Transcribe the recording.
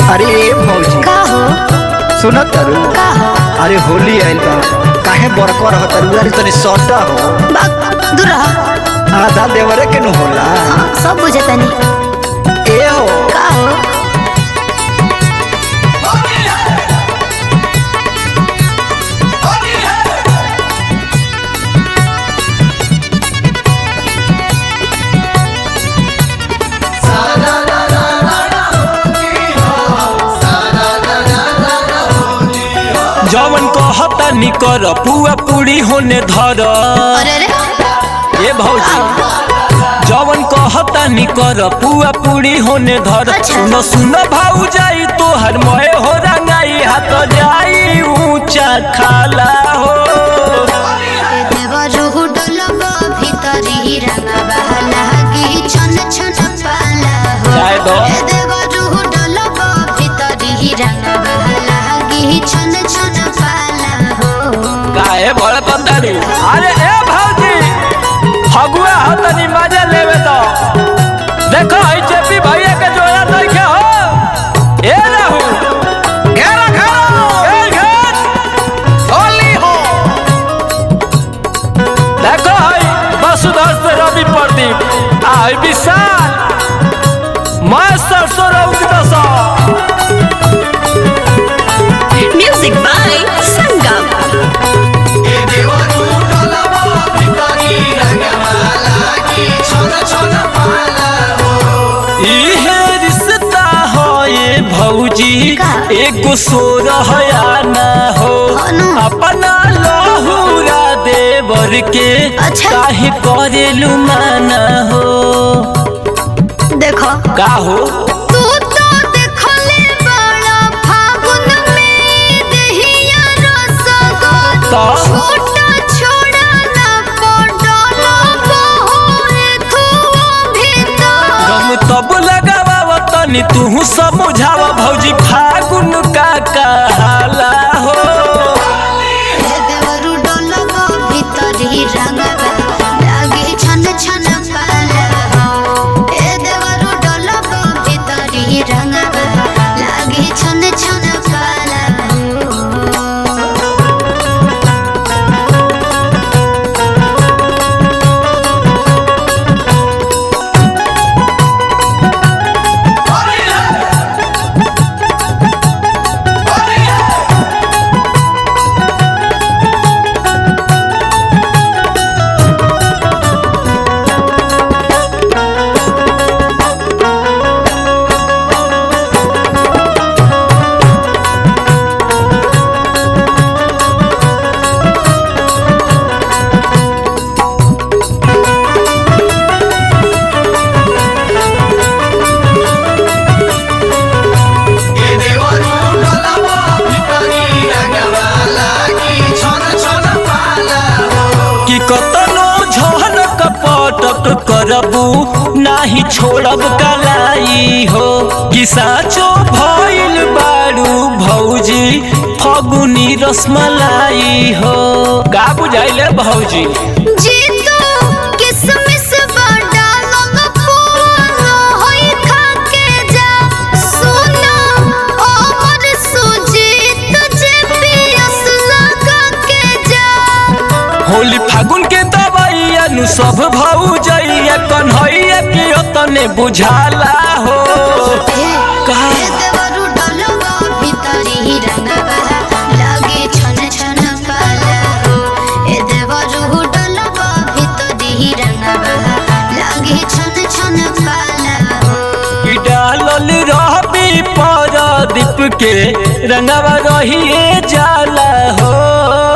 अरे ए भौजी का हो सुनत तारू का हो अरे होली आइल बा काहे बड़को रह तारू अरे तनी सटा हो बाग दूर रह आधा देवरे के नु होला हाँ, सब बुझे तनी ए हो का हो जवन कहता निकर पुआ पूरी होने धर अरे अरे ए भौजी जवन कहता निकर पुआ पूरी होने धर अच्छा। सुनो सुनो भाऊ जाई तो हर मोए हो रंगाई हाथ जाई ऊंचा खाला हो देवरुहु डलबा भितरी रंगबा लागी छन छन पाला हो जाए दो। ए देवरुहु डलबा भितरी रंगबा लागी छन छन पाला हो काहे बड़ पतारी अरे ए भौजी फगुआ हो तनी मजा लेवे तो देखो ई चेपी भैया के जोया नइखे हो ए रहू घेरा घेरा ए घेर होली हो देखो हई वसुधर से रवि प्रदीप आ हई विशाल मैं सरसों रउक दसा म्यूजिक बाय संगम इहे रिश्ता हो ये भौजी का? एगो सोरहया ना हो अनु। अपना लहुरा देवर के अच्छा। काहे करेलु माना हो देखो का हो तू तो देखले बड़ा फागुन में दहिया रसगोल तो? छोटा छोड़ा ना पडला बहुरे धुओं भीतर हम तब लगावा तनी तू समझावा भौजी फागुन का कहाला हो ए देवरु डलबा भीतरी रंगबा लागे छन छन पाला हो ए देवरु डलबा भीतरी रंगबा लागे छन छन पाला हो कि कतनो झन कपटक करबू नाही छोड़ब कलाई हो कि साचो भइल बारू भौजी फगुनी रसमलाई हो का बुझाइले भौजी जीतू किसमिस बड़ा लंग पुआनो होई खाके जा सुनो अमर सुजीत जे पियस लगा के जा होली फागुन के दवाइया नु सब भौजैया कन्हैया के तने बुझाला हो का? ए देवरु डलबा भितरी रंगबा लागे छन छन पाला हो ए देवरु डलबा भितरी रंगबा लागे छन छन पाला हो ई डालल रहबी पर दीप के रंगवा रहिए जाला हो